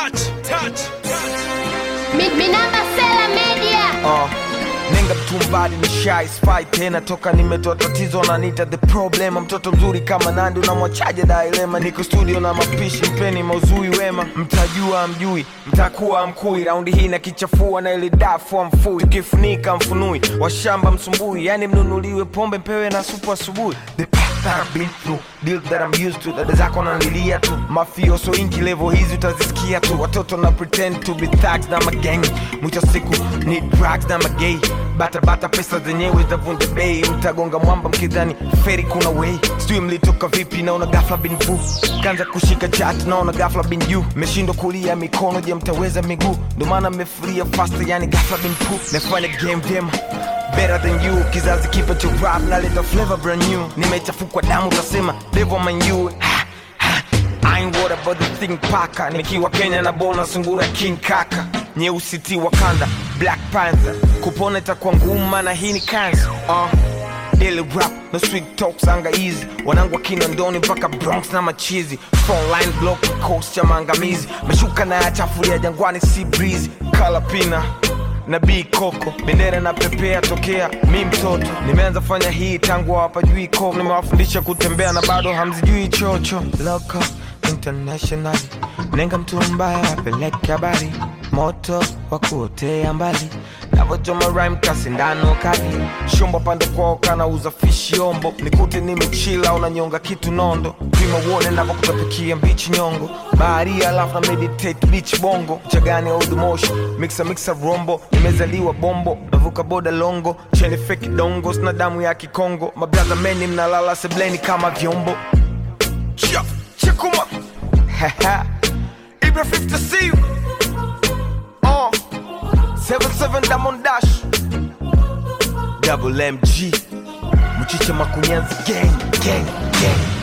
touch, touch, touch. Mi- Minamba Sela Media. uh, nenga mtumbadi ni shy spy tena toka nimetoa tatizo nanita the problem mtoto mzuri kama nandi unamwachaje dailema niko studio na mapishi mpeni mauzui wema mtajua mjui mtakuwa mkui raundi hii na kichafua na ile dafu mfui tukifunika mfunui washamba msumbui yani mnunuliwe pombe mpewe na supu asubuhi the path that I've been through deal that I'm used to dada zako nanilia tu mafioso ingi level hizi utazisikia tu watoto na pretend to be thugs na magang mwisho siku ni drugs na magay bata bata pesa zenyewe zavunja bei mtagonga mwamba mkidhani feri kuna way sijui mlitoka vipi naona gafla bin vu kanza kushika chat naona gafla bin you meshindwa kulia mikono je mtaweza miguu ndo maana mmefuria fast yani gafla bin pu mefanya game vyema better than you kizazi kipa cha rap naleta flavor brand new nimechafukwa damu utasema devil man you ha, ha. I ain't worried about the thing paka nikiwa kenya na bona sungura king kaka nyeusi ti wakanda black panther kupona itakuwa ngumu na hii ni kansa uh. Daily rap no sweet talks anga easy wanangu wakina ndoni mpaka bronx na machizi frontline block coast cha maangamizi meshuka na yachafulia jangwani si breeze kala pina na b koko bendera na pepea tokea mi mtoto nimeanza fanya hii tangu hawapajui ko nimewafundisha kutembea na bado hamzijui chocho Loco, international nenga mtu mbaya apeleke habari moto wa kuotea mbali navochoma rhyme kasindano kali shumba pande kwao kanauza fishi ombo nikute nimechila unanyonga kitu nondo pima uone navokutapikia mbichi nyongo bahari alafu na meditate beach bongo chagani old motion mixa mixa rombo nimezaliwa bombo navuka boda longo cheni feki dongo sina damu ya kikongo mabraza meni mnalala sebleni kama vyombo Chia, chikuma Haha. Ibra 50 C uh, 77 Diamond Dash Double MG Mchicha Makunyanzi gang gang gang